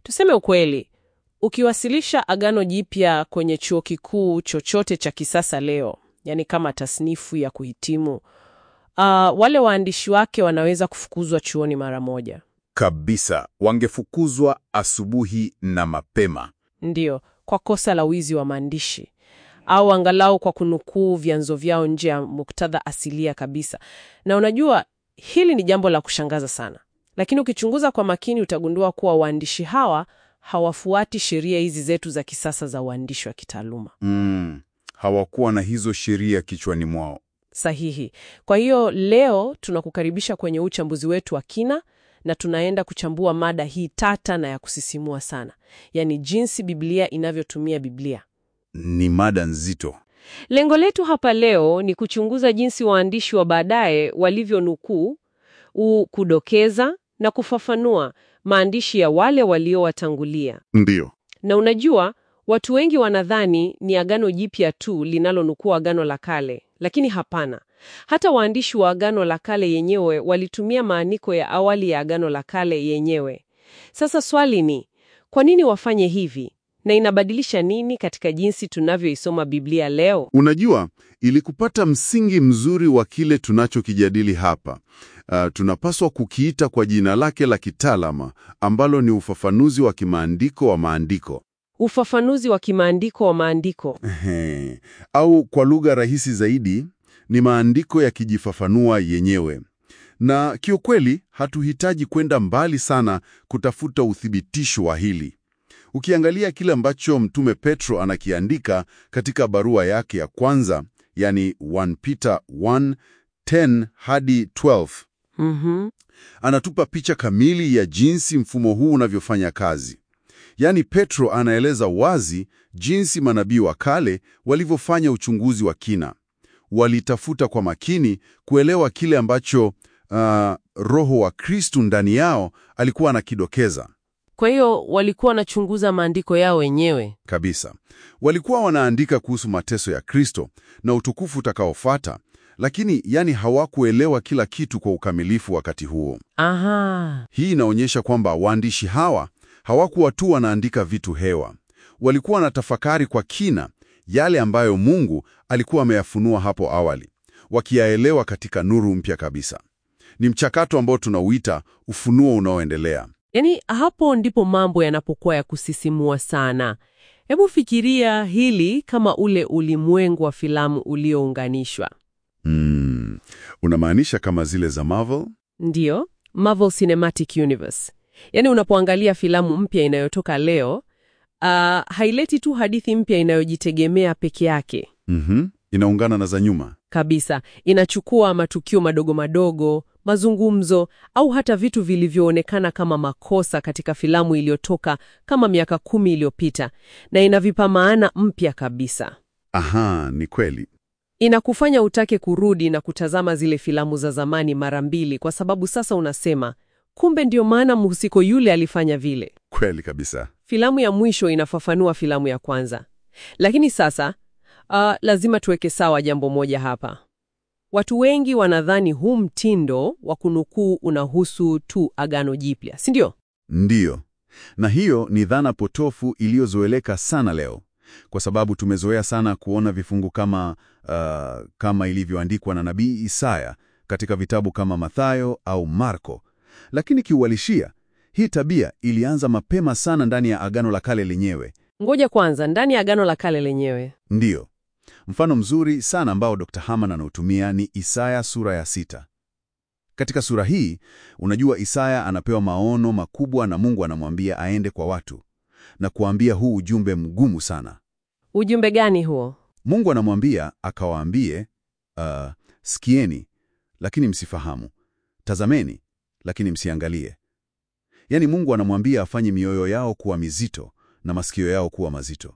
Tuseme ukweli, ukiwasilisha Agano Jipya kwenye chuo kikuu chochote cha kisasa leo, yani kama tasnifu ya kuhitimu, uh, wale waandishi wake wanaweza kufukuzwa chuoni mara moja. Kabisa, wangefukuzwa asubuhi na mapema. Ndiyo, kwa kosa la wizi wa maandishi au angalau kwa kunukuu vyanzo vyao nje ya muktadha asilia kabisa. Na unajua hili ni jambo la kushangaza sana, lakini ukichunguza kwa makini utagundua kuwa waandishi hawa hawafuati sheria hizi zetu za kisasa za uandishi wa kitaaluma. Mm, hawakuwa na hizo sheria kichwani mwao. Sahihi. Kwa hiyo leo tunakukaribisha kwenye uchambuzi wetu wa kina na tunaenda kuchambua mada hii tata na ya kusisimua sana, yaani jinsi Biblia inavyotumia Biblia. Ni mada nzito. Lengo letu hapa leo ni kuchunguza jinsi waandishi wa baadaye walivyonukuu, u- kudokeza na kufafanua maandishi ya wale waliowatangulia. Ndiyo. Na unajua, watu wengi wanadhani ni Agano Jipya tu linalonukuu Agano la Kale, lakini hapana. Hata waandishi wa Agano la Kale yenyewe walitumia maandiko ya awali ya Agano la Kale yenyewe. Sasa swali ni, kwa nini wafanye hivi? Na inabadilisha nini katika jinsi tunavyoisoma Biblia leo? Unajua, ili kupata msingi mzuri wa kile tunachokijadili hapa, uh, tunapaswa kukiita kwa jina lake la kitaalama ambalo ni ufafanuzi wa kimaandiko wa maandiko. Ufafanuzi wa kimaandiko wa maandiko. Ehe. Au kwa lugha rahisi zaidi, ni maandiko yakijifafanua yenyewe. Na kiukweli, hatuhitaji kwenda mbali sana kutafuta uthibitisho wa hili. Ukiangalia kile ambacho Mtume Petro anakiandika katika barua yake ya kwanza, yani 1 Peter 1:10 hadi 12, Mhm. anatupa picha kamili ya jinsi mfumo huu unavyofanya kazi. Yaani Petro anaeleza wazi jinsi manabii wa kale walivyofanya uchunguzi wa kina. Walitafuta kwa makini kuelewa kile ambacho uh, Roho wa Kristu ndani yao alikuwa anakidokeza. Kwa hiyo walikuwa wanachunguza maandiko yao wenyewe. Kabisa. Walikuwa wanaandika kuhusu mateso ya Kristo na utukufu utakaofuata, lakini yani hawakuelewa kila kitu kwa ukamilifu wakati huo. Aha. Hii inaonyesha kwamba waandishi hawa hawakuwa tu wanaandika vitu hewa. Walikuwa wanatafakari kwa kina yale ambayo Mungu alikuwa ameyafunua hapo awali, wakiyaelewa katika nuru mpya kabisa. Ni mchakato ambao tunauita ufunuo unaoendelea. Yaani hapo ndipo mambo yanapokuwa ya kusisimua sana. Hebu fikiria hili kama ule ulimwengu wa filamu uliounganishwa. Mm, unamaanisha kama zile za Marvel? Ndiyo, Marvel Cinematic Universe. Yaani unapoangalia filamu mpya inayotoka leo, ah, haileti tu hadithi mpya inayojitegemea peke yake. Mhm. Inaungana na za nyuma. Kabisa, inachukua matukio madogo madogo, mazungumzo au hata vitu vilivyoonekana kama makosa katika filamu iliyotoka kama miaka kumi iliyopita na inavipa maana mpya kabisa. Aha, ni kweli. Inakufanya utake kurudi na kutazama zile filamu za zamani mara mbili kwa sababu sasa unasema, kumbe ndio maana mhusiko yule alifanya vile. Kweli kabisa. Filamu ya mwisho inafafanua filamu ya kwanza. Lakini sasa uh, lazima tuweke sawa jambo moja hapa. Watu wengi wanadhani huu mtindo wa kunukuu unahusu tu Agano Jipya, si ndio? Ndiyo. Na hiyo ni dhana potofu iliyozoeleka sana leo, kwa sababu tumezoea sana kuona vifungu kama uh, kama ilivyoandikwa na nabii Isaya katika vitabu kama Mathayo au Marko. Lakini kiuhalisia, hii tabia ilianza mapema sana ndani ya Agano la Kale lenyewe. Ngoja kwanza, ndani ya Agano la Kale lenyewe. Ndiyo. Mfano mzuri sana ambao Dr. Haman anautumia ni Isaya sura ya sita. Katika sura hii, unajua Isaya anapewa maono makubwa na Mungu anamwambia aende kwa watu na kuambia huu ujumbe mgumu sana. Ujumbe gani huo? Mungu anamwambia akawaambie, uh, sikieni lakini msifahamu, tazameni lakini msiangalie. Yaani Mungu anamwambia afanye mioyo yao kuwa mizito na masikio yao kuwa mazito.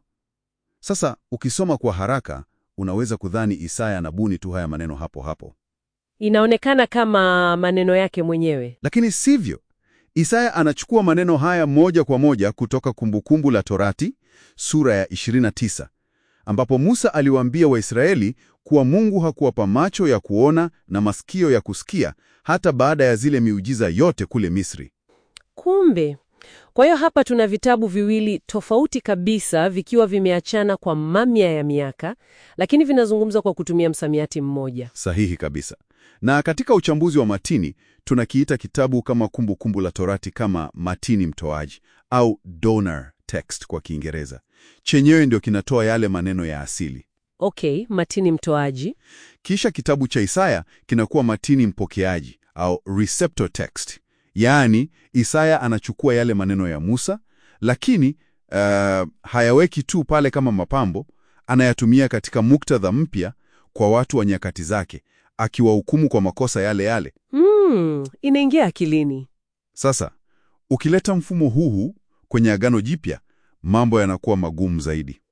Sasa ukisoma kwa haraka unaweza kudhani Isaya anabuni tu haya maneno hapo hapo, Inaonekana kama maneno yake mwenyewe. lakini sivyo. Isaya anachukua maneno haya moja kwa moja kutoka Kumbukumbu la Torati sura ya 29 ambapo Musa aliwaambia Waisraeli kuwa Mungu hakuwapa macho ya kuona na masikio ya kusikia hata baada ya zile miujiza yote kule Misri. Kumbe Kwa hiyo hapa tuna vitabu viwili tofauti kabisa vikiwa vimeachana kwa mamia ya miaka, lakini vinazungumza kwa kutumia msamiati mmoja. Sahihi kabisa. Na katika uchambuzi wa matini tunakiita kitabu kama Kumbukumbu kumbu la Torati kama matini mtoaji au donor text kwa Kiingereza. Chenyewe ndio kinatoa yale maneno ya asili. Okay, matini mtoaji. Kisha kitabu cha Isaya kinakuwa matini mpokeaji au receptor text. Yaani, Isaya anachukua yale maneno ya Musa, lakini uh, hayaweki tu pale kama mapambo, anayatumia katika muktadha mpya kwa watu wa nyakati zake, akiwahukumu kwa makosa yale yale. Hmm, inaingia akilini. Sasa, ukileta mfumo huu kwenye Agano Jipya, mambo yanakuwa magumu zaidi.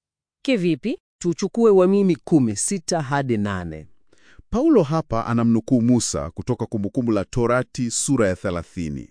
Kivipi? Tuchukue Warumi kumi sita hadi nane. Paulo hapa anamnukuu Musa kutoka Kumbukumbu la Torati sura ya 30.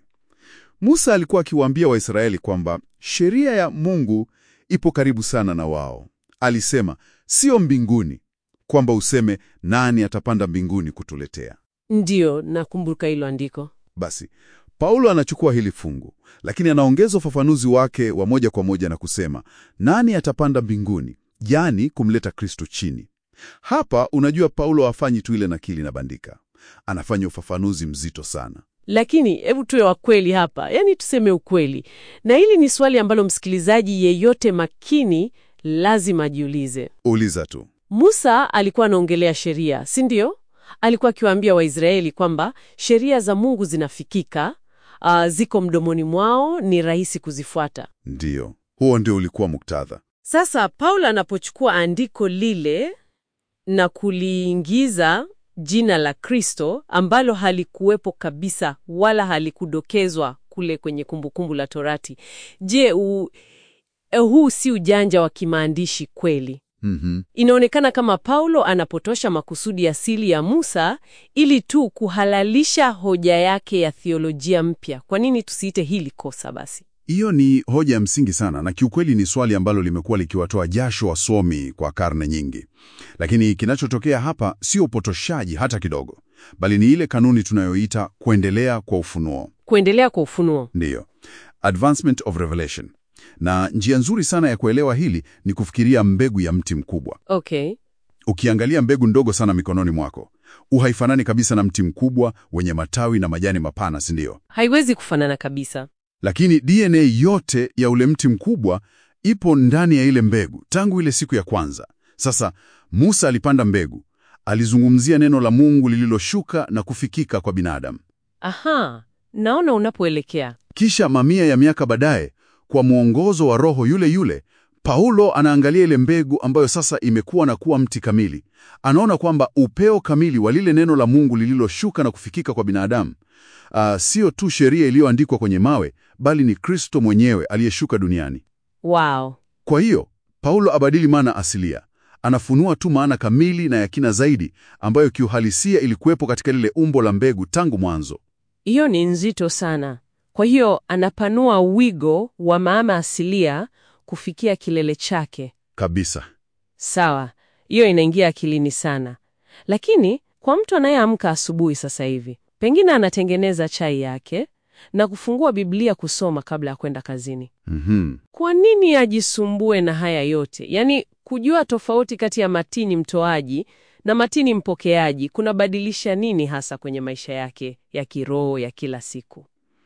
Musa alikuwa akiwaambia Waisraeli kwamba sheria ya Mungu ipo karibu sana na wao. Alisema, sio mbinguni, kwamba useme nani atapanda mbinguni kutuletea. Ndiyo, nakumbuka hilo andiko. Basi Paulo anachukua hili fungu, lakini anaongeza ufafanuzi wake wa moja kwa moja na kusema nani atapanda mbinguni, yaani kumleta Kristo chini. Hapa unajua, Paulo hafanyi tu ile nakili na bandika, anafanya ufafanuzi mzito sana. Lakini hebu tuwe wa kweli hapa, yaani tuseme ukweli, na hili ni swali ambalo msikilizaji yeyote makini lazima ajiulize. Uliza tu. Musa alikuwa anaongelea sheria, si ndio? Alikuwa akiwaambia Waisraeli kwamba sheria za Mungu zinafikika, uh, ziko mdomoni mwao, ni rahisi kuzifuata. Ndiyo, huo ndio ulikuwa muktadha. Sasa Paulo anapochukua andiko lile na kuliingiza jina la Kristo ambalo halikuwepo kabisa wala halikudokezwa kule kwenye Kumbukumbu la Torati, je, u, eh, huu si ujanja wa kimaandishi kweli? Mhm. Inaonekana kama Paulo anapotosha makusudi asili ya Musa ili tu kuhalalisha hoja yake ya theolojia mpya. Kwa nini tusiite hili kosa basi? Hiyo ni hoja ya msingi sana, na kiukweli ni swali ambalo limekuwa likiwatoa jasho wasomi kwa karne nyingi. Lakini kinachotokea hapa sio upotoshaji hata kidogo, bali ni ile kanuni tunayoita kuendelea kwa ufunuo. Kuendelea kwa ufunuo. Ndiyo, advancement of revelation. Na njia nzuri sana ya kuelewa hili ni kufikiria mbegu ya mti mkubwa. Okay. Ukiangalia mbegu ndogo sana mikononi mwako, uhaifanani kabisa na mti mkubwa wenye matawi na majani mapana, si ndio? Haiwezi kufanana kabisa. Lakini DNA yote ya ule mti mkubwa ipo ndani ya ile mbegu tangu ile siku ya kwanza. Sasa Musa alipanda mbegu, alizungumzia neno la Mungu lililoshuka na kufikika kwa binadamu. Aha, naona unapoelekea. Kisha mamia ya miaka baadaye, kwa mwongozo wa Roho yule yule, Paulo anaangalia ile mbegu ambayo sasa imekuwa na kuwa mti kamili. Anaona kwamba upeo kamili wa lile neno la Mungu lililoshuka na kufikika kwa binadamu ah, sio tu sheria iliyoandikwa kwenye mawe, bali ni Kristo mwenyewe aliyeshuka duniani. Wow. Kwa hiyo Paulo abadili maana asilia, anafunua tu maana kamili na ya kina zaidi ambayo kiuhalisia ilikuwepo katika lile umbo la mbegu tangu mwanzo. Hiyo ni nzito sana. Kwa hiyo anapanua wigo wa maana asilia kufikia kilele chake. Kabisa. Sawa, hiyo inaingia akilini sana. Lakini kwa mtu anayeamka asubuhi sasa hivi, pengine anatengeneza chai yake na kufungua Biblia kusoma kabla ya kwenda kazini. Mhm. Kwa nini ajisumbue na haya yote? Yaani, kujua tofauti kati ya matini mtoaji na matini mpokeaji kunabadilisha nini hasa kwenye maisha yake ya kiroho ya kila siku?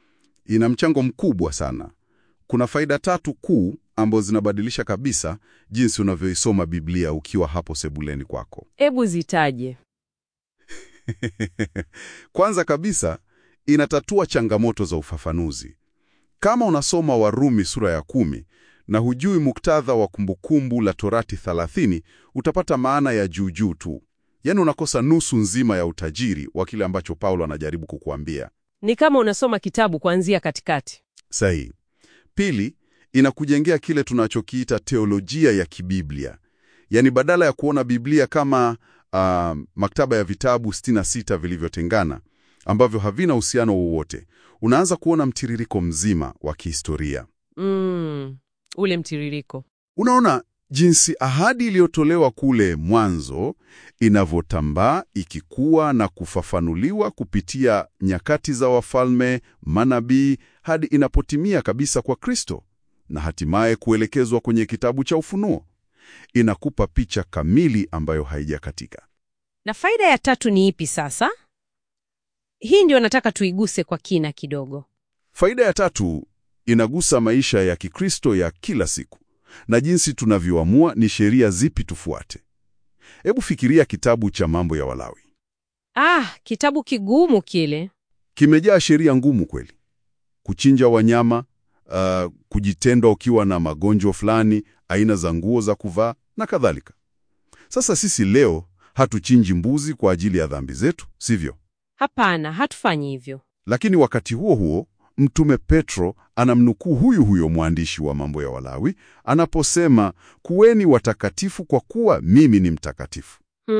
Ina mchango mkubwa sana. Kuna faida tatu kuu ambazo zinabadilisha kabisa jinsi unavyoisoma Biblia ukiwa hapo sebuleni kwako. Hebu zitaje. Kwanza kabisa, inatatua changamoto za ufafanuzi. Kama unasoma Warumi sura ya kumi na hujui muktadha wa Kumbukumbu la Torati 30, utapata maana ya juujuu tu, yaani unakosa nusu nzima ya utajiri wa kile ambacho Paulo anajaribu kukuambia. Ni kama unasoma kitabu kuanzia katikati. Sahihi. Pili, inakujengea kile tunachokiita teolojia ya kibiblia, yaani badala ya kuona Biblia kama ah, maktaba ya vitabu 66 vilivyotengana ambavyo havina uhusiano wowote, unaanza kuona mtiririko mzima wa kihistoria. Mm, ule mtiririko. Unaona, jinsi ahadi iliyotolewa kule mwanzo inavyotambaa ikikua na kufafanuliwa kupitia nyakati za wafalme, manabii hadi inapotimia kabisa kwa Kristo na hatimaye kuelekezwa kwenye kitabu cha Ufunuo. Inakupa picha kamili ambayo haijakatika. Na faida ya tatu ni ipi sasa? Hii ndio nataka tuiguse kwa kina kidogo. Faida ya tatu inagusa maisha ya Kikristo ya kila siku na jinsi tunavyoamua ni sheria zipi tufuate. Hebu fikiria kitabu cha Mambo ya Walawi. Ah, kitabu kigumu kile. Kimejaa sheria ngumu kweli: kuchinja wanyama, uh, kujitenda ukiwa na magonjwa fulani, aina za nguo za kuvaa na kadhalika. Sasa sisi leo hatuchinji mbuzi kwa ajili ya dhambi zetu, sivyo? Hapana, hatufanyi hivyo. Lakini wakati huo huo Mtume Petro anamnukuu huyu huyo mwandishi wa Mambo ya Walawi anaposema, kuweni watakatifu kwa kuwa mimi ni mtakatifu.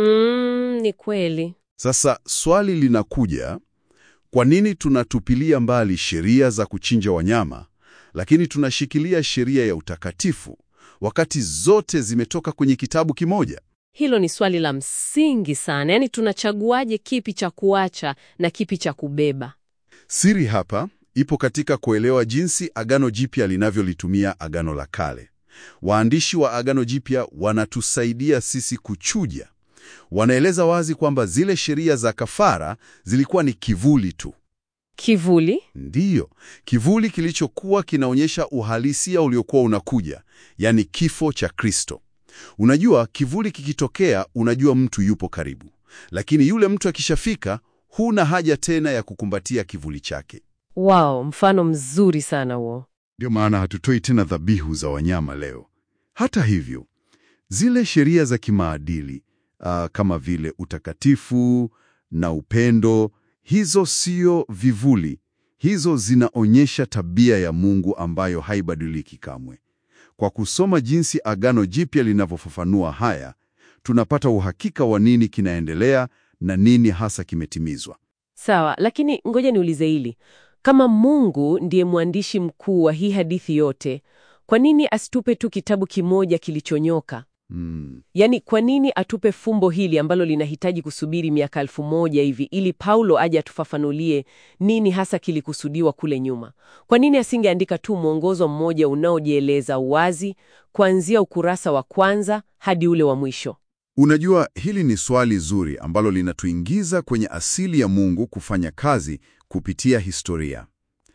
Mm, ni kweli. Sasa swali linakuja, kwa nini tunatupilia mbali sheria za kuchinja wanyama, lakini tunashikilia sheria ya utakatifu wakati zote zimetoka kwenye kitabu kimoja? Hilo ni swali la msingi sana. Yaani tunachaguaje kipi cha kuacha na kipi cha kubeba? Siri hapa ipo katika kuelewa jinsi Agano Jipya linavyolitumia Agano la Kale. Waandishi wa Agano Jipya wanatusaidia sisi kuchuja. Wanaeleza wazi kwamba zile sheria za kafara zilikuwa ni kivuli tu. Kivuli? Ndiyo, kivuli kilichokuwa kinaonyesha uhalisia uliokuwa unakuja, yaani kifo cha Kristo. Unajua, kivuli kikitokea, unajua mtu yupo karibu, lakini yule mtu akishafika, huna haja tena ya kukumbatia kivuli chake. Wow, mfano mzuri sana huo. Ndio maana hatutoi tena dhabihu za wanyama leo. Hata hivyo, zile sheria za kimaadili ah, kama vile utakatifu na upendo, hizo sio vivuli. Hizo zinaonyesha tabia ya Mungu ambayo haibadiliki kamwe. Kwa kusoma jinsi Agano Jipya linavyofafanua haya, tunapata uhakika wa nini kinaendelea na nini hasa kimetimizwa. Sawa, lakini ngoja niulize hili. Kama Mungu ndiye mwandishi mkuu wa hii hadithi yote, kwa nini asitupe tu kitabu kimoja kilichonyoka? Hmm. Yaani, kwa nini atupe fumbo hili ambalo linahitaji kusubiri miaka elfu moja hivi ili Paulo aje atufafanulie nini hasa kilikusudiwa kule nyuma? Kwa nini asingeandika tu mwongozo mmoja unaojieleza wazi kuanzia ukurasa wa kwanza hadi ule wa mwisho? Unajua, hili ni swali zuri ambalo linatuingiza kwenye asili ya Mungu kufanya kazi kupitia historia.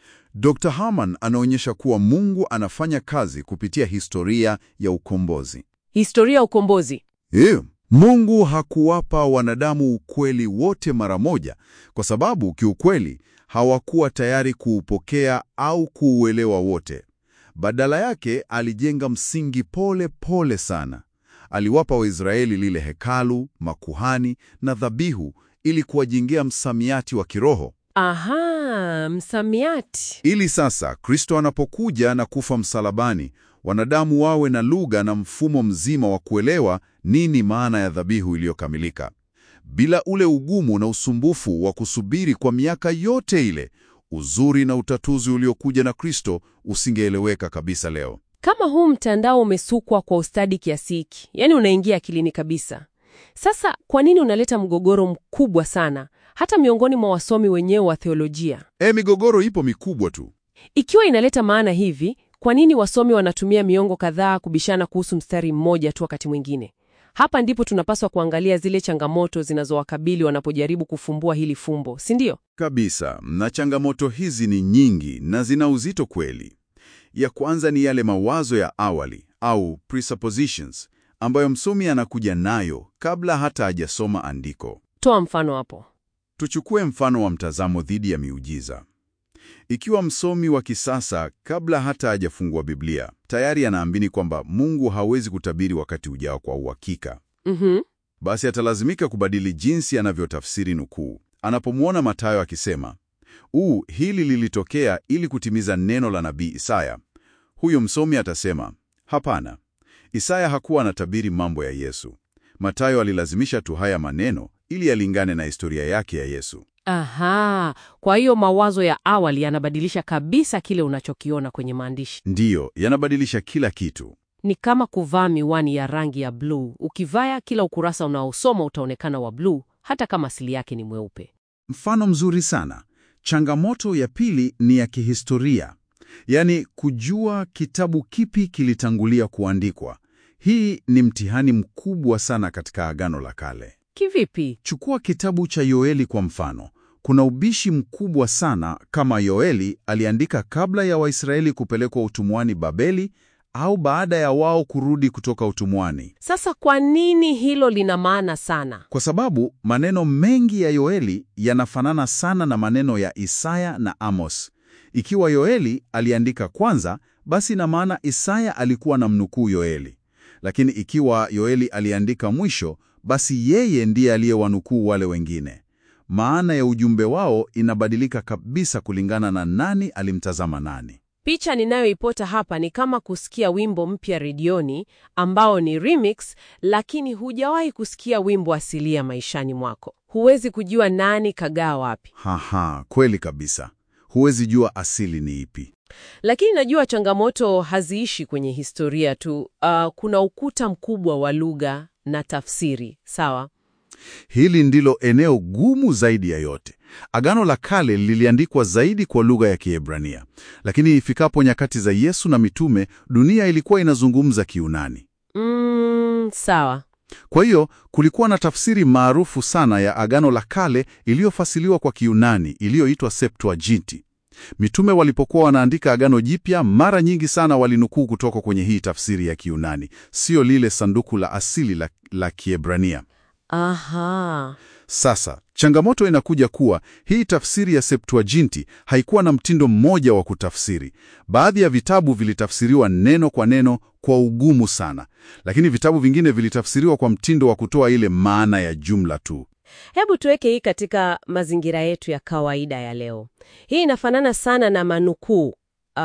Dr. Harman anaonyesha kuwa Mungu anafanya kazi kupitia historia ya ukombozi. Historia ya ukombozi. Ew, Mungu hakuwapa wanadamu ukweli wote mara moja, kwa sababu kiukweli hawakuwa tayari kuupokea au kuuelewa wote. Badala yake alijenga msingi pole pole sana. Aliwapa Waisraeli lile hekalu, makuhani na dhabihu ili kuwajengea msamiati wa kiroho, Aha, msamiati. ili sasa Kristo anapokuja na kufa msalabani, wanadamu wawe na lugha na mfumo mzima wa kuelewa nini maana ya dhabihu iliyokamilika. Bila ule ugumu na usumbufu wa kusubiri kwa miaka yote ile, uzuri na utatuzi uliokuja na Kristo usingeeleweka kabisa leo. Kama huu mtandao umesukwa kwa ustadi kiasi hiki, yaani unaingia akilini kabisa. Sasa kwa nini unaleta mgogoro mkubwa sana hata miongoni mwa wasomi wenyewe wa theolojia? E, migogoro ipo mikubwa tu. Ikiwa inaleta maana hivi, kwa nini wasomi wanatumia miongo kadhaa kubishana kuhusu mstari mmoja tu wakati mwingine? Hapa ndipo tunapaswa kuangalia zile changamoto zinazowakabili wanapojaribu kufumbua hili fumbo, si ndio? Kabisa, na changamoto hizi ni nyingi na zina uzito kweli. Ya kwanza ni yale mawazo ya awali au presuppositions ambayo msomi anakuja nayo kabla hata hajasoma andiko. Toa mfano hapo. Tuchukue mfano wa mtazamo dhidi ya miujiza. Ikiwa msomi wa kisasa kabla hata hajafungua Biblia tayari anaamini kwamba Mungu hawezi kutabiri wakati ujao kwa uhakika, Mhm. basi atalazimika kubadili jinsi anavyotafsiri nukuu. Anapomwona Mathayo akisema uu, hili lilitokea ili kutimiza neno la nabii Isaya, huyo msomi atasema hapana, Isaya hakuwa anatabiri mambo ya Yesu. Mathayo alilazimisha tu haya maneno ili yalingane na historia yake ya Yesu. Aha, kwa hiyo mawazo ya awali yanabadilisha kabisa kile unachokiona kwenye maandishi. Ndiyo, yanabadilisha kila kitu. Ni kama kuvaa miwani ya rangi ya bluu. Ukivaa, kila ukurasa unaosoma utaonekana wa bluu, hata kama asili yake ni mweupe. Mfano mzuri sana. Changamoto ya pili ni ya kihistoria, yaani kujua kitabu kipi kilitangulia kuandikwa. Hii ni mtihani mkubwa sana katika Agano la Kale. Kivipi? Chukua kitabu cha Yoeli kwa mfano. Kuna ubishi mkubwa sana kama Yoeli aliandika kabla ya Waisraeli kupelekwa utumwani Babeli au baada ya wao kurudi kutoka utumwani. Sasa kwa nini hilo lina maana sana? Kwa sababu maneno mengi ya Yoeli yanafanana sana na maneno ya Isaya na Amos. Ikiwa Yoeli aliandika kwanza, basi ina maana Isaya alikuwa na mnukuu Yoeli. Lakini ikiwa Yoeli aliandika mwisho, basi yeye ndiye aliyewanukuu wale wengine. Maana ya ujumbe wao inabadilika kabisa kulingana na nani alimtazama nani. Picha ninayoipota hapa ni kama kusikia wimbo mpya redioni ambao ni remix, lakini hujawahi kusikia wimbo asilia maishani mwako. Huwezi kujua nani kagaa wapi. Haha, kweli kabisa. Huwezi jua asili ni ipi. Lakini najua changamoto haziishi kwenye historia tu. Uh, kuna ukuta mkubwa wa lugha na tafsiri, sawa? Hili ndilo eneo gumu zaidi ya yote. Agano la Kale liliandikwa zaidi kwa lugha ya Kiebrania, lakini ifikapo nyakati za Yesu na mitume, dunia ilikuwa inazungumza Kiunani. Mm, sawa. Kwa hiyo kulikuwa na tafsiri maarufu sana ya Agano la Kale iliyofasiliwa kwa Kiunani iliyoitwa Septuaginti. Mitume walipokuwa wanaandika Agano Jipya, mara nyingi sana walinukuu kutoka kwenye hii tafsiri ya Kiunani, sio lile sanduku la asili la, la Kiebrania. Aha. Sasa changamoto inakuja kuwa hii tafsiri ya Septuaginti haikuwa na mtindo mmoja wa kutafsiri. Baadhi ya vitabu vilitafsiriwa neno kwa neno kwa ugumu sana, lakini vitabu vingine vilitafsiriwa kwa mtindo wa kutoa ile maana ya jumla tu. Hebu tuweke hii katika mazingira yetu ya kawaida ya leo. Hii inafanana sana na manukuu uh,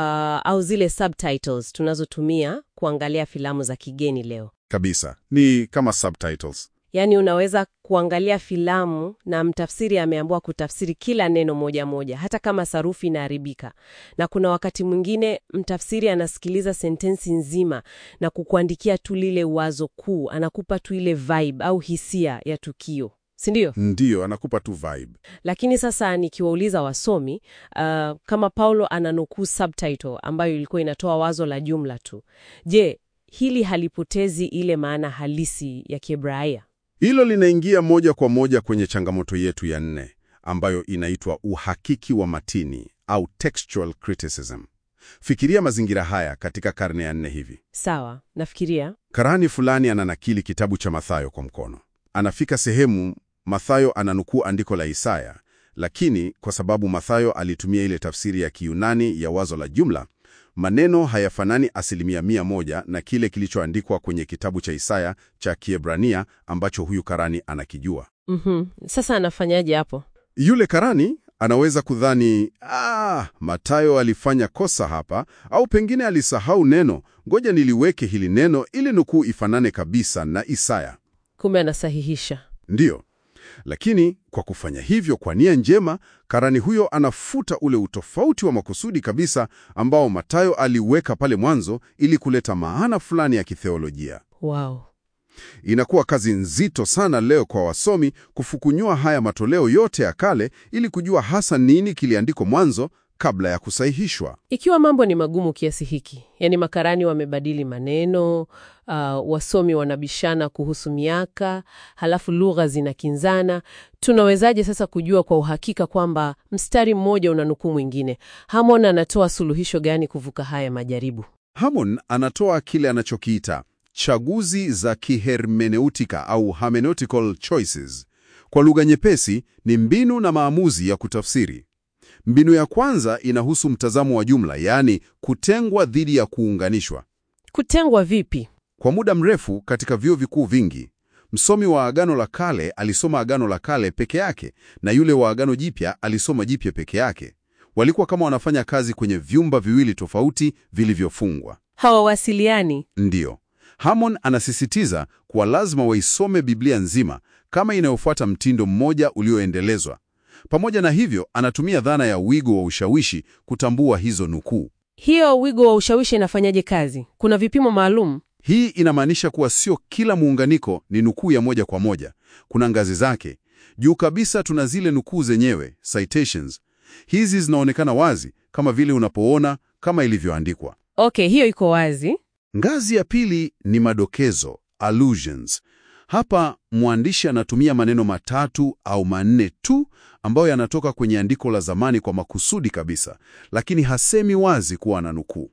au zile subtitles tunazotumia kuangalia filamu za kigeni leo. Kabisa, ni kama subtitles. Yaani unaweza kuangalia filamu na mtafsiri ameambiwa kutafsiri kila neno moja moja, hata kama sarufi inaharibika. Na kuna wakati mwingine mtafsiri anasikiliza sentensi nzima na kukuandikia tu lile wazo kuu, anakupa tu ile vibe au hisia ya tukio, si ndio? Ndiyo, anakupa tu vibe. Lakini sasa nikiwauliza wasomi uh, kama Paulo ananukuu subtitle ambayo ilikuwa inatoa wazo la jumla tu, je, hili halipotezi ile maana halisi ya Kiebrania? Hilo linaingia moja kwa moja kwenye changamoto yetu ya nne ambayo inaitwa uhakiki wa matini au textual criticism. Fikiria mazingira haya katika karne ya nne hivi. Sawa, nafikiria. Karani fulani ananakili kitabu cha Mathayo kwa mkono. Anafika sehemu Mathayo ananukuu andiko la Isaya, lakini kwa sababu Mathayo alitumia ile tafsiri ya Kiyunani ya wazo la jumla, maneno hayafanani asilimia mia moja na kile kilichoandikwa kwenye kitabu cha Isaya cha Kiebrania ambacho huyu karani anakijua. Mhm. Sasa anafanyaje hapo? Yule karani anaweza kudhani ah, Mathayo alifanya kosa hapa, au pengine alisahau neno, ngoja niliweke hili neno ili nukuu ifanane kabisa na Isaya. Kumbe anasahihisha. Ndiyo, lakini kwa kufanya hivyo kwa nia njema, karani huyo anafuta ule utofauti wa makusudi kabisa ambao Mathayo aliweka pale mwanzo ili kuleta maana fulani ya kitheolojia. Wow. Inakuwa kazi nzito sana leo kwa wasomi kufukunyua haya matoleo yote ya kale ili kujua hasa nini kiliandikwa mwanzo kabla ya kusahihishwa. Ikiwa mambo ni magumu kiasi hiki, yaani makarani wamebadili maneno, uh, wasomi wanabishana kuhusu miaka, halafu lugha zinakinzana, tunawezaje sasa kujua kwa uhakika kwamba mstari mmoja unanukuu mwingine? Hamon anatoa suluhisho gani kuvuka haya majaribu? Hammond anatoa kile anachokiita chaguzi za kihermeneutika au hermeneutical choices. Kwa lugha nyepesi, ni mbinu na maamuzi ya kutafsiri. Mbinu ya kwanza inahusu mtazamo wa jumla, yaani kutengwa dhidi ya kuunganishwa. Kutengwa vipi? Kwa muda mrefu katika vyuo vikuu vingi, msomi wa Agano la Kale alisoma Agano la Kale peke yake na yule wa Agano Jipya alisoma Jipya peke yake. Walikuwa kama wanafanya kazi kwenye vyumba viwili tofauti vilivyofungwa. Hawawasiliani. Ndiyo, Hammond anasisitiza kuwa lazima waisome Biblia nzima kama inayofuata mtindo mmoja ulioendelezwa. Pamoja na hivyo, anatumia dhana ya wigo wa ushawishi kutambua hizo nukuu. Hiyo wigo wa ushawishi inafanyaje kazi? Kuna vipimo maalum? Hii inamaanisha kuwa sio kila muunganiko ni nukuu ya moja kwa moja. Kuna ngazi zake. Juu kabisa tuna zile nukuu zenyewe, citations. Hizi zinaonekana wazi kama vile unapoona kama ilivyoandikwa. Okay, hiyo iko wazi. Ngazi ya pili ni madokezo, allusions. Hapa mwandishi anatumia maneno matatu au manne tu ambayo yanatoka kwenye andiko la zamani kwa makusudi kabisa, lakini hasemi wazi kuwa na nukuu.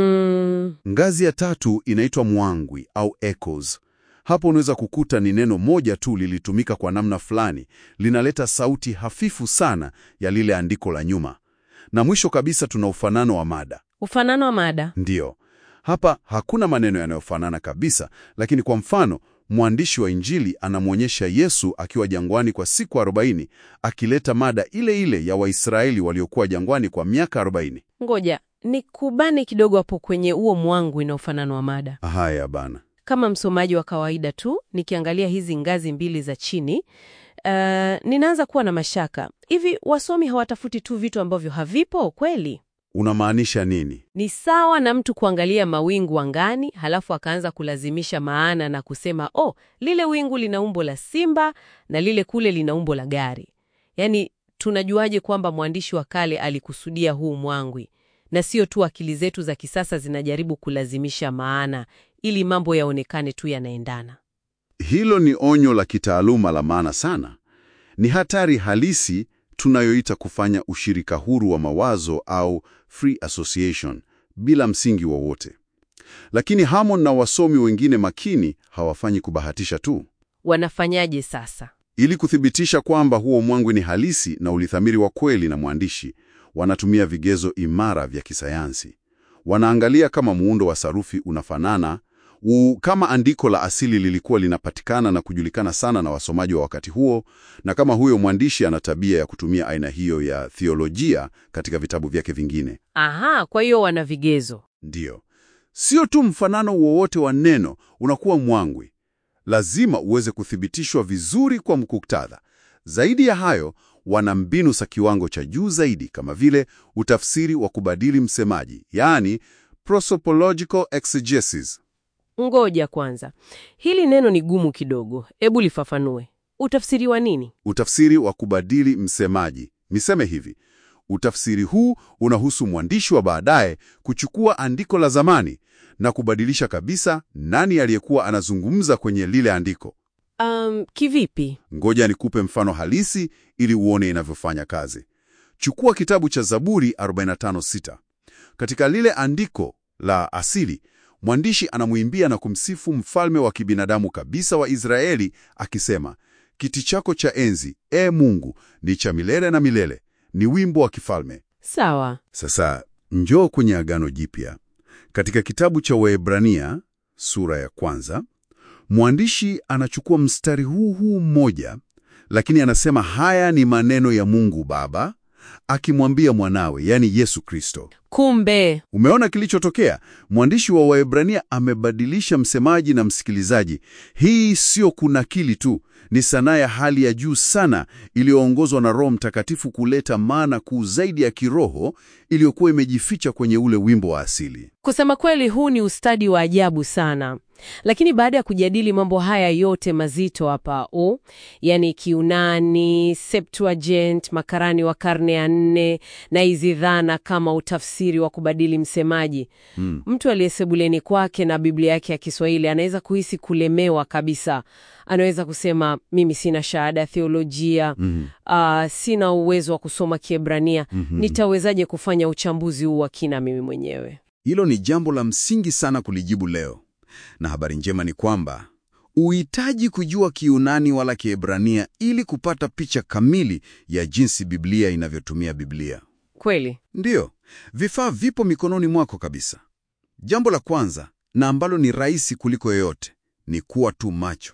Mm, Ngazi ya tatu inaitwa mwangwi au echoes. Hapo unaweza kukuta ni neno moja tu lilitumika kwa namna fulani, linaleta sauti hafifu sana ya lile andiko la nyuma. Na mwisho kabisa tuna ufanano wa mada. ufanano wa mada. Ndiyo, hapa hakuna maneno yanayofanana kabisa, lakini kwa mfano, mwandishi wa Injili anamwonyesha Yesu akiwa jangwani kwa siku 40 akileta mada ile ile ya Waisraeli waliokuwa jangwani kwa miaka 40. Ngoja ni kubane kidogo hapo kwenye huo mwangu ina ufanano wa mada. Haya bana. Kama msomaji wa kawaida tu, nikiangalia hizi ngazi mbili za chini, uh, ninaanza kuwa na mashaka. Hivi wasomi hawatafuti tu vitu ambavyo havipo kweli? Unamaanisha nini? Ni sawa na mtu kuangalia mawingu angani, halafu akaanza kulazimisha maana na kusema oh, lile wingu lina umbo la simba na lile kule lina umbo la gari. Yaani, tunajuaje kwamba mwandishi wa kale alikusudia huu mwangwi, na sio tu akili zetu za kisasa zinajaribu kulazimisha maana ili mambo yaonekane tu yanaendana? Hilo ni onyo la kitaaluma la maana sana. Ni hatari halisi tunayoita kufanya ushirika huru wa mawazo au free association bila msingi wowote. Lakini Hammond na wasomi wengine makini hawafanyi kubahatisha tu. Wanafanyaje sasa? Ili kuthibitisha kwamba huo mwangwi ni halisi na ulithamiri wa kweli na mwandishi, wanatumia vigezo imara vya kisayansi. Wanaangalia kama muundo wa sarufi unafanana u, kama andiko la asili lilikuwa linapatikana na kujulikana sana na wasomaji wa wakati huo, na kama huyo mwandishi ana tabia ya kutumia aina hiyo ya theolojia katika vitabu vyake vingine. Aha, kwa hiyo wana vigezo. Ndiyo, sio tu mfanano wowote wa neno unakuwa mwangwi, lazima uweze kuthibitishwa vizuri kwa muktadha. Zaidi ya hayo, wana mbinu za kiwango cha juu zaidi, kama vile utafsiri wa kubadili msemaji, yaani prosopological exegesis. Ngoja kwanza, hili neno ni gumu kidogo, hebu lifafanue. Utafsiri wa nini? Utafsiri wa kubadili msemaji. Niseme hivi, utafsiri huu unahusu mwandishi wa baadaye kuchukua andiko la zamani na kubadilisha kabisa nani aliyekuwa anazungumza kwenye lile andiko. Um, kivipi? Ngoja nikupe mfano halisi ili uone inavyofanya kazi. Chukua kitabu cha Zaburi 45:6. Katika lile andiko la asili, mwandishi anamwimbia na kumsifu mfalme wa kibinadamu kabisa wa Israeli akisema, kiti chako cha enzi, e Mungu, ni cha milele na milele. Ni wimbo wa kifalme. Sawa. Sasa njoo kwenye Agano Jipya. Katika kitabu cha Waebrania sura ya kwanza, mwandishi anachukua mstari huu huu mmoja, lakini anasema haya ni maneno ya Mungu Baba akimwambia mwanawe, yaani Yesu Kristo. Kumbe Umeona kilichotokea? Mwandishi wa Waebrania amebadilisha msemaji na msikilizaji. Hii sio kunakili tu, ni sanaa ya hali ya juu sana iliyoongozwa na Roho Mtakatifu kuleta maana kuu zaidi ya kiroho iliyokuwa imejificha kwenye ule wimbo wa asili. kusema kweli, huu ni ustadi wa ajabu sana. Lakini baada ya kujadili mambo haya yote mazito hapa o, yani Kiunani, Septuagint, makarani wa karne ya nne na hizi dhana kama utafsiri wa kubadili msemaji Hmm. mtu aliyesebuleni kwake na Biblia yake ya Kiswahili anaweza kuhisi kulemewa kabisa. Anaweza kusema mimi sina shahada ya theolojia, Mhm. ah, sina uwezo wa kusoma Kiebrania, Mhm. nitawezaje kufanya uchambuzi huu wa kina mimi mwenyewe? Hilo ni jambo la msingi sana kulijibu leo, na habari njema ni kwamba uhitaji kujua Kiunani wala Kiebrania ili kupata picha kamili ya jinsi Biblia inavyotumia Biblia. Kweli Ndiyo, vifaa vipo mikononi mwako kabisa. Jambo la kwanza na ambalo ni rahisi kuliko yoyote ni kuwa tu macho.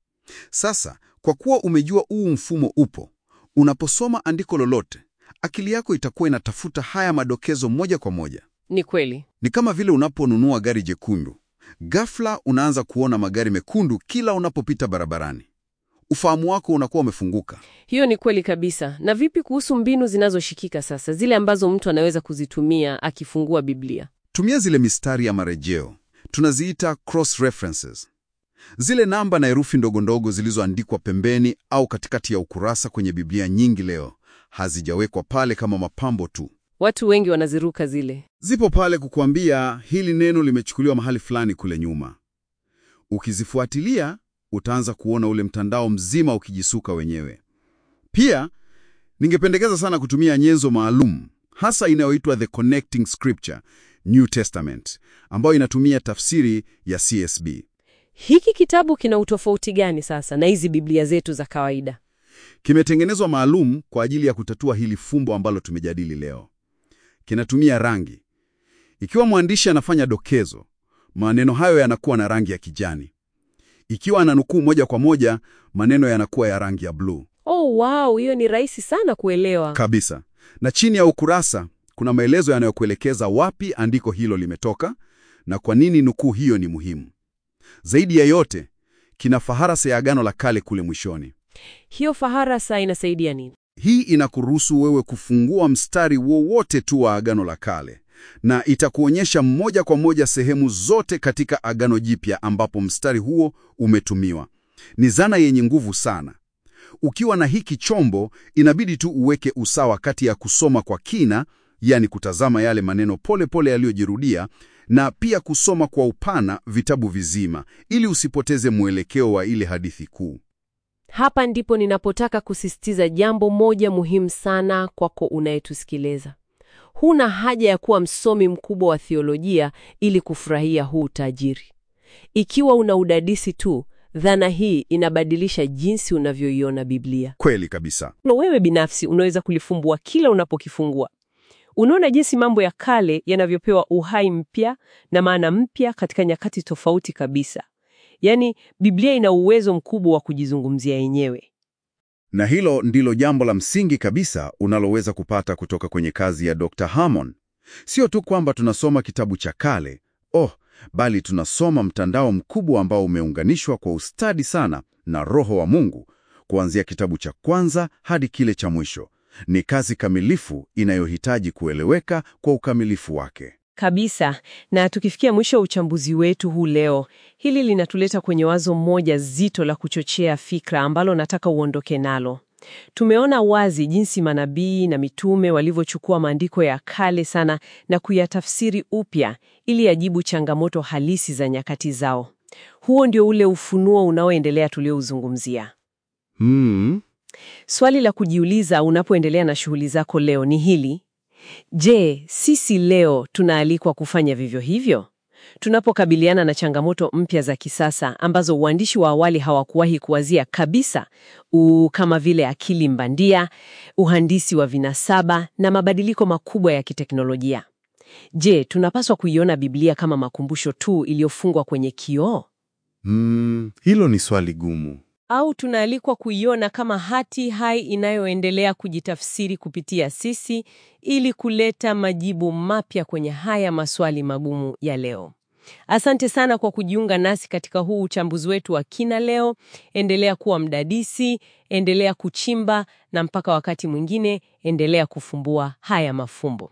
Sasa, kwa kuwa umejua huu mfumo upo, unaposoma andiko lolote, akili yako itakuwa inatafuta haya madokezo moja kwa moja. ni kweli. Ni kama vile unaponunua gari jekundu, ghafla unaanza kuona magari mekundu kila unapopita barabarani. Ufahamu wako unakuwa umefunguka. Hiyo ni kweli kabisa. Na vipi kuhusu mbinu zinazoshikika sasa, zile ambazo mtu anaweza kuzitumia akifungua Biblia? Tumia zile mistari ya marejeo. tunaziita cross references. Zile namba na herufi ndogo ndogo zilizoandikwa pembeni au katikati ya ukurasa kwenye Biblia nyingi leo hazijawekwa pale kama mapambo tu. Watu wengi wanaziruka zile. Zipo pale kukuambia hili neno limechukuliwa mahali fulani kule nyuma. Ukizifuatilia utaanza kuona ule mtandao mzima ukijisuka wenyewe. Pia ningependekeza sana kutumia nyenzo maalum hasa inayoitwa The Connecting Scripture New Testament ambayo inatumia tafsiri ya CSB. Hiki kitabu kina utofauti gani sasa na hizi Biblia zetu za kawaida? Kimetengenezwa maalum kwa ajili ya kutatua hili fumbo ambalo tumejadili leo. Kinatumia rangi. Ikiwa mwandishi anafanya dokezo, maneno hayo yanakuwa na rangi ya kijani. Ikiwa ananukuu moja kwa moja, maneno yanakuwa ya rangi ya bluu Oh, wow, hiyo ni rahisi sana kuelewa. kabisa. Na chini ya ukurasa kuna maelezo yanayokuelekeza wapi andiko hilo limetoka na kwa nini nukuu hiyo ni muhimu. Zaidi ya yote, kina faharasa ya Agano la Kale kule mwishoni. Hiyo faharasa inasaidia nini? Hii inakuruhusu wewe kufungua mstari wowote tu wa Agano la Kale na itakuonyesha moja kwa moja sehemu zote katika Agano Jipya ambapo mstari huo umetumiwa. Ni zana yenye nguvu sana. Ukiwa na hiki chombo, inabidi tu uweke usawa kati ya kusoma kwa kina, yani kutazama yale maneno pole pole yaliyojirudia, na pia kusoma kwa upana vitabu vizima, ili usipoteze mwelekeo wa ile hadithi kuu. Hapa ndipo ninapotaka kusisitiza jambo moja muhimu sana kwako unayetusikiliza. Huna haja ya kuwa msomi mkubwa wa theolojia ili kufurahia huu utajiri. Ikiwa una udadisi tu, dhana hii inabadilisha jinsi unavyoiona Biblia. Kweli kabisa. Na wewe binafsi unaweza kulifumbua kila unapokifungua. Unaona jinsi mambo ya kale yanavyopewa uhai mpya na maana mpya katika nyakati tofauti kabisa. Yaani, Biblia ina uwezo mkubwa wa kujizungumzia yenyewe. Na hilo ndilo jambo la msingi kabisa unaloweza kupata kutoka kwenye kazi ya Dr. Hammond. Sio tu kwamba tunasoma kitabu cha kale, oh, bali tunasoma mtandao mkubwa ambao umeunganishwa kwa ustadi sana na Roho wa Mungu, kuanzia kitabu cha kwanza hadi kile cha mwisho. Ni kazi kamilifu inayohitaji kueleweka kwa ukamilifu wake. Kabisa. Na tukifikia mwisho wa uchambuzi wetu huu leo, hili linatuleta kwenye wazo moja zito la kuchochea fikra ambalo nataka uondoke nalo. Tumeona wazi jinsi manabii na mitume walivyochukua maandiko ya kale sana na kuyatafsiri upya ili yajibu changamoto halisi za nyakati zao. Huo ndio ule ufunuo unaoendelea tuliouzungumzia. Hmm. Swali la kujiuliza unapoendelea na shughuli zako leo ni hili: Je, sisi leo tunaalikwa kufanya vivyo hivyo? Tunapokabiliana na changamoto mpya za kisasa ambazo uandishi wa awali hawakuwahi kuwazia kabisa, u kama vile akili mbandia, uhandisi wa vinasaba na mabadiliko makubwa ya kiteknolojia. Je, tunapaswa kuiona Biblia kama makumbusho tu iliyofungwa kwenye kioo? Hmm, hilo ni swali gumu. Au tunaalikwa kuiona kama hati hai inayoendelea kujitafsiri kupitia sisi ili kuleta majibu mapya kwenye haya maswali magumu ya leo. Asante sana kwa kujiunga nasi katika huu uchambuzi wetu wa kina leo. Endelea kuwa mdadisi, endelea kuchimba na mpaka wakati mwingine endelea kufumbua haya mafumbo.